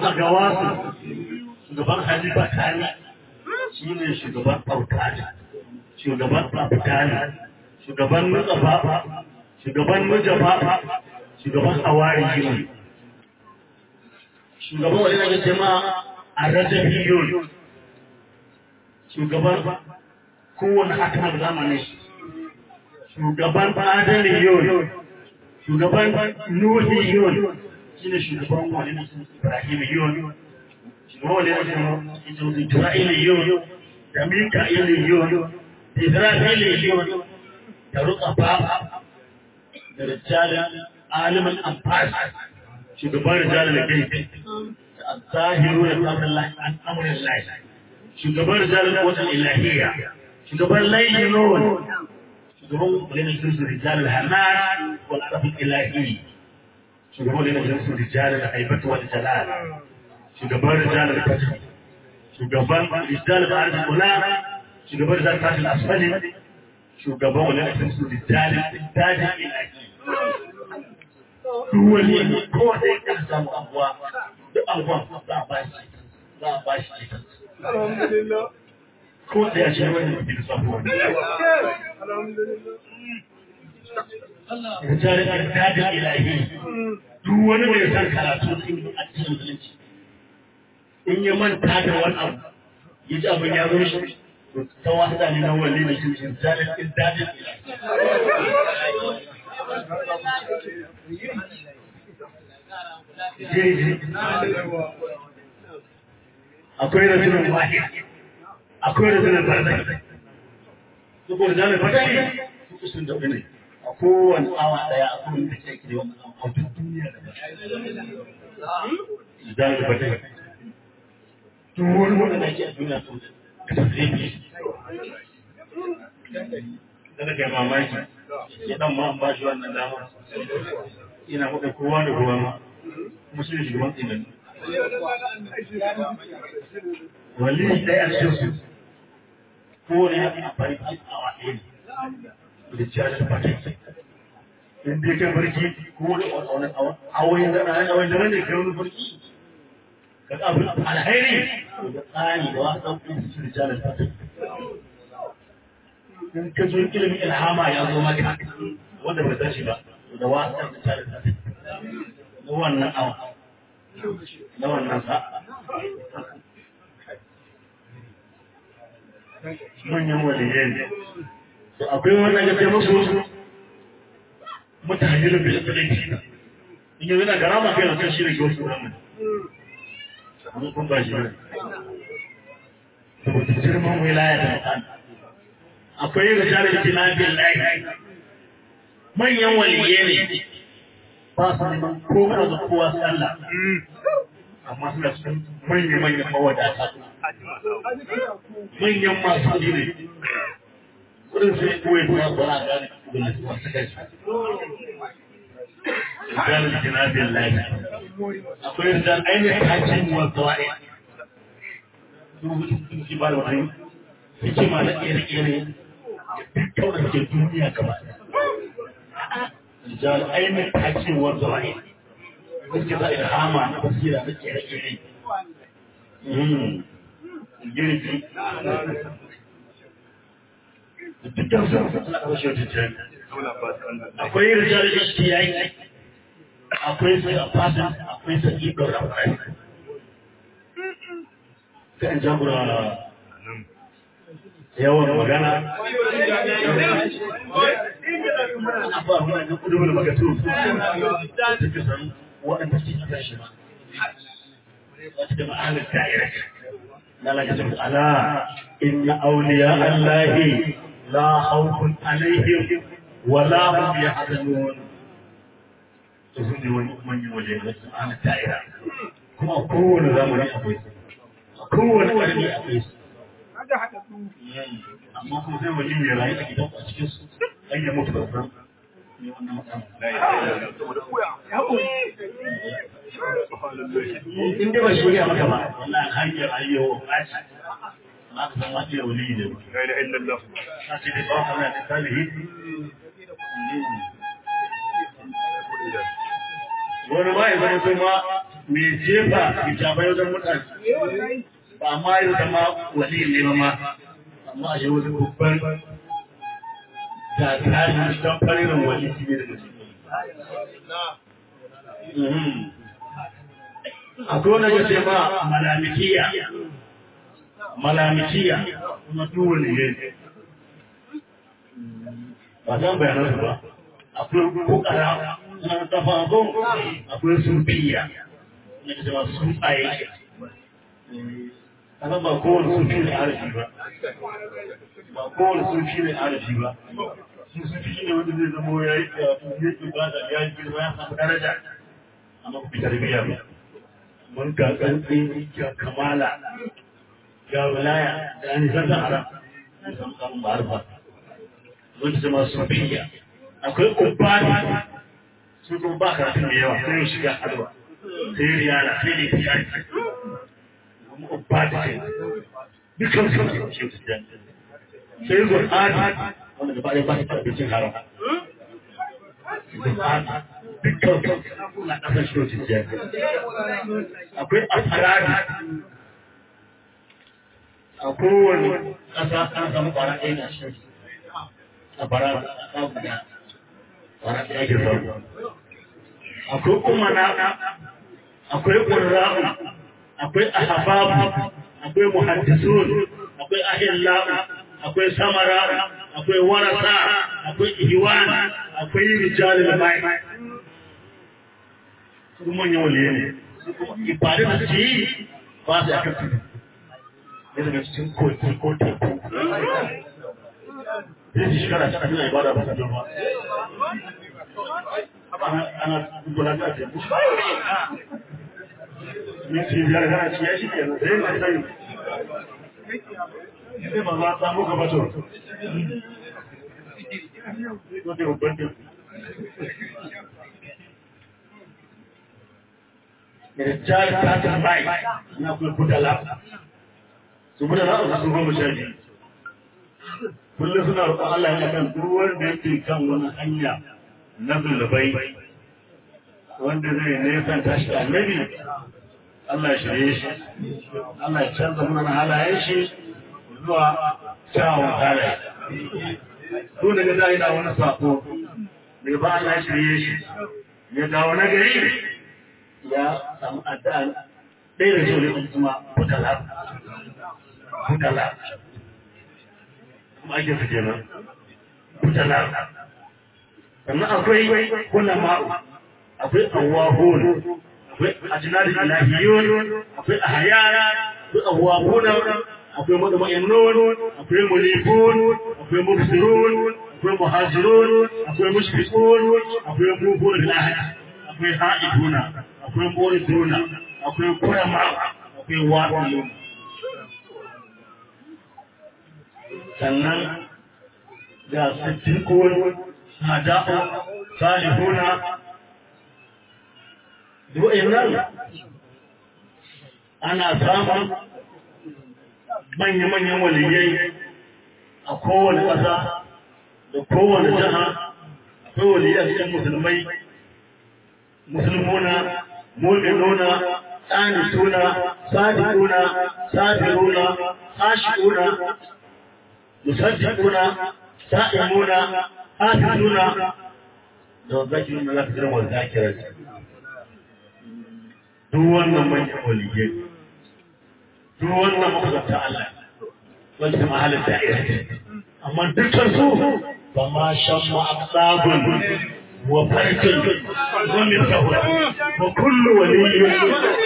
a gawasu shugaban halifa kani shi ne shugaban fautani shugaban fafutani shugaban nutsafa shugaban nujafa shugaban hawari ne shugaban wani na gace ma a rajabiyun shugaban kowane hakan zamanin shi shugaban adaliyun shugaban nuhiyun shi ne shugaban wani na ibrahimiyun shugaban wani na isra'iliyun da mika'iliyun da isra'iliyun da rukafa da rijalin alimin amfani shugaban rijalin da gaibe da zahiru da tsarin an amurin lai shugaban rijalin wajen ilahiyya shugaban layyinon shugaban wani jinsu rijalin hanar wal arafin ilahi shugaban wani jinsu rijalin haibatu wal jalal shugaban rijalin fatih shugaban rijalin arzikin kula shugaban rijalin tashin asfali shugaban wani jinsu rijalin dajin ilahi duk wani ko da ya samu abuwa duk abuwa za a bashi za a bashi ita Alhamdulillah. ko da ya ce wani mutum sabuwa Rijalin dajin ilahi duk wani mai san karatu sun yi a cikin musulunci in ya manta da wani abu ya ji abin ya zo shi ta wasa ne na wani da shi rijalin dajin ilahi akwai rabinin wahid akwai rabinin barzai saboda jami'in fatari su kusurin da ne a kowane awa daya a kowane da ke da wani a duk duniya da jami'in fatari duk wani wanda da ke a duniya su da tafiye ne daga kai mamaki ya dan ma ba shi wannan damar ina kuɗa kowa da kowa ma kuma shi ne shugaban tsinani wali ɗaya a cikin su ko ne ya amfani da awa ɗaya ne da ciyar da fata in dai kai barci ko da wani awai da na awai da ne kai wani barci ka ga abin alheri da tsani da wasu ɗaukin su da ciyar da fata in ka zo ilimin ilhama ya zo maka wanda bai tashi ba da wasu da ciyar da fata na wannan awa na wannan sa manyan waliyai ne to akwai wannan ya ce musu mutane da bai da shi in yanzu na garama kai na kan shi da ke wasu wannan mun kun ba shi ne saboda girman wilaya da mutane akwai rijalar jina billahi manyan waliyai ne ba su neman kowa da kowa sallah amma suna cikin manya-manyan mawadata manyan masu ne wurin sai kawai ba ba a gane kuma su wasu kai rijal jinabin lafi akwai rijal ainihin hajjin wa zawa'i sun shi ba da wani hikima na ƙere-ƙere dukkan da ke duniya gaba rijal ainihin hajjin wa zawa'i suke za ilhama na basira na ƙere-ƙere girki dukkan su suna ƙarshe wajen akwai rijal ishtiyaki akwai sai a fadin akwai sai ibn rafai sai an jagora yawan magana ana ba ruwa na kudu da magatu da ke san waɗanda ke kasa shi ba wata da ma'anar da'ira na lagajin ala inna auliya allahi la khawfun alaihim wala hum yahzanun to sun ne wani manyan waje da su ana da'ira kuma kowane zamani akwai su kowane ƙarni akwai su amma kuma sai wani ya rayu a gidan a cikin su an yi mutu da san ne wannan mutum in dai ba shi ya maka ba wallahi hanyar ayyo ba ci na ka san wani wali ne La ilaha illallah. na ce dai ba kana da salihi wani ma ya zama sai ma mai jefa hijabai wajen mutane ba ma yi zama wali ne ba ma amma a yi wani babban da tarihi don faririn wali shi ne daga ciki akwai wani ya ce ma malamikiya malamikiya kuma duwa ne ne ba zan bayanar su ba akwai kokara na tafa ko akwai sufiya ne da ma sufaye kasan ba kowane sufi ne arafi ba ba kowane sufi ne arafi ba shi sufi ne wanda zai zama ya yi karatu ya yi ibada ya yi girma ya samu daraja amma ku fitar biya ba mun ga ƙarfi ga kamala ga wilaya da an zanta haram mun samu samun ma'arfa mun zama sufiya akwai ubadi su kuma ba karatun da yawa sai shiga halwa sai riyala sai ne fiyari kuma ubadi sai dukkan su ne shi su jan sai zur'adi wanda gaba ɗaya ba su abincin haram zur'adi dukkan su na ƙasar shi su jan akwai asaradi a kowane ƙasa an samu ƙwara ɗaya na shi a bara a samu da ƙwara ɗaya ke samu akwai umana akwai ƙurra'u akwai ahababu akwai muhaddisun akwai ahilla akwai samara akwai warasa akwai ihwan akwai rijalul mai su manyan waliye ne ibadun da su yi ba su aka tudu ne daga cikin koki ko teku zai ji shekara cikin suna ibada ba su ba ana gula ta teku minti biyar kana ci ya shi ke nan sai na sai sai ba za a samu gaba to Wata babban teku. Rijal ta tambayi na kuma kudala. Su mudala a su goma sha biyu. Kullum suna roƙon Allah ya kan duk wanda yake kan wani hanya na zulubai wanda zai nesan tashi da annabi Allah ya shirye shi. Allah ya canza mana halayen shi zuwa kyawun halaye. Ko daga da yana wani sako, daga ba Allah ya shirye shi, ya dawo na gari ya samu addu'a ɗaya da shi ne kuma butala. Butala. Kuma ake su kenan. Butala. Sannan akwai kula ma'u, akwai awahun, akwai ajinari ilahiyun, akwai ahayara, akwai awahuna, akwai mutma'innun akwai mulifun akwai mubsirun akwai muhajirun akwai mushfiqun akwai mufun bil ahad akwai haiduna akwai muriduna akwai kurama akwai wa'ilun sannan ga siddiqun hada'u salihuna du'innan ana samun manya-manyan waliyai a kowane ƙasa da kowane jiha akwai waliyai a cikin musulmai musulmuna mu'minuna qanituna sadiquna sabiruna khashi'una musaddiquna sa'imuna hafizuna da zakiruna lafiyan wa zakirat duk wannan manyan waliyai duk wannan makusanta Allah wanda mahalin da'ira amma dukkan su ba ma shan ma aqsabun wa farkin wa mithahun wa kullu waliyyin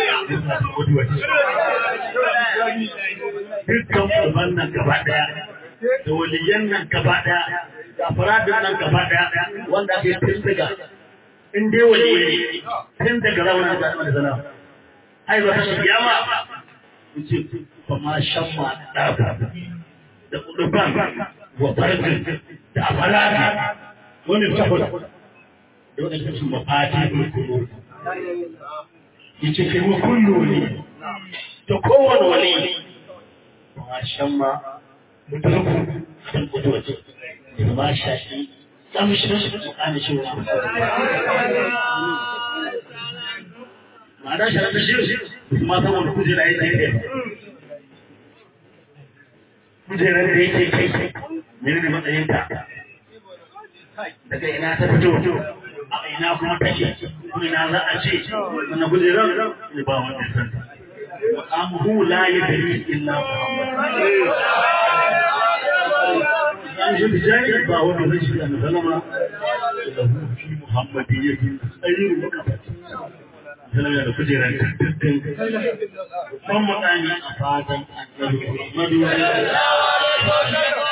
dukkan uban nan gaba daya da waliyan nan gaba daya da faradin nan gaba daya wanda ake tun daga in dai waliyyi ne tun daga zamanin da zama ai ba shi kiyama ce kuma shan ma ɗaga da ƙuduban wa farfin da afalaka wani sahul da wani kasu mafati da kuma ya ce kai wa kullu ne da kowane wani kuma shan ma mutarku da ƙudubaci da ma shaƙi ƙamshin su ƙani shi wa ma'ana sharaɗa shi su ma saboda kujera yake kai kujerar da yake kai mene ne matsayinta daga ina ta fito a ina kuma take kuma ina za a ce wannan kujerar ne ba wanda ya santa amuhu la yadri illa muhammad an shi bijani ba wanda zai shi da sallama lahu fi muhammadiyyati ayyu mukafati sallama da kujerar dukkan ban mutane a fatan annabi muhammadu